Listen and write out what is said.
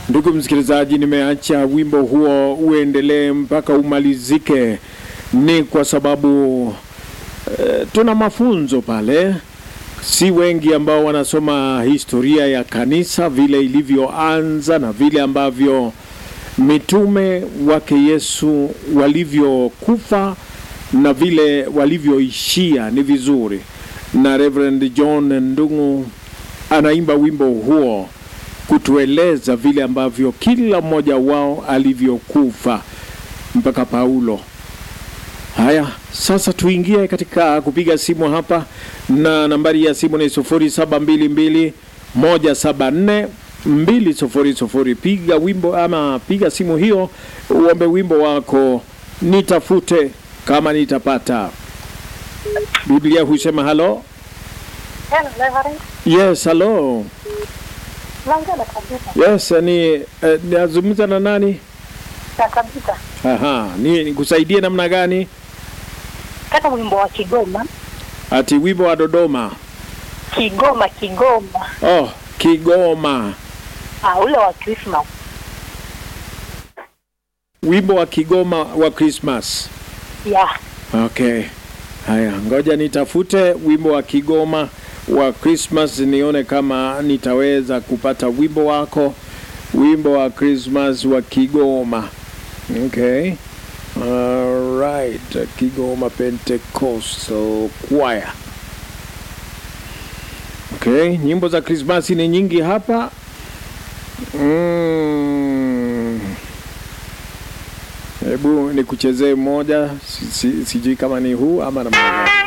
Ndugu msikilizaji, nimeacha wimbo huo uendelee mpaka umalizike, ni kwa sababu e, tuna mafunzo pale. Si wengi ambao wanasoma historia ya kanisa vile ilivyoanza na vile ambavyo mitume wake Yesu walivyokufa na vile walivyoishia. Ni vizuri, na Reverend John Ndung'u anaimba wimbo huo kutueleza vile ambavyo kila mmoja wao alivyokufa mpaka Paulo. Haya, sasa tuingie katika kupiga simu hapa, na nambari ya simu ni 0722 174 200. Piga wimbo ama piga simu hiyo, uombe wimbo wako, nitafute kama nitapata. Biblia husema halo. Hello, Reverend. Yes, halo. Naongea na kabisa. Yes, ni eh, nazungumza na nani? Na kabisa. Aha, ni nikusaidie namna gani? Kata wimbo wa Kigoma. Ati wimbo wa Dodoma. Kigoma, Kigoma. Oh, Kigoma. Ah, ule wa Christmas. Wimbo wa Kigoma wa Christmas. Yeah. Okay. Haya, ngoja nitafute wimbo wa Kigoma wa Christmas nione kama nitaweza kupata wimbo wako, wimbo wa Christmas wa Kigoma. Okay. All right. Kigoma Pentecostal Choir. Okay, nyimbo za Krismasi ni nyingi hapa. Mm. Hebu nikuchezee moja, si- si- sijui kama ni huu ama namna gani.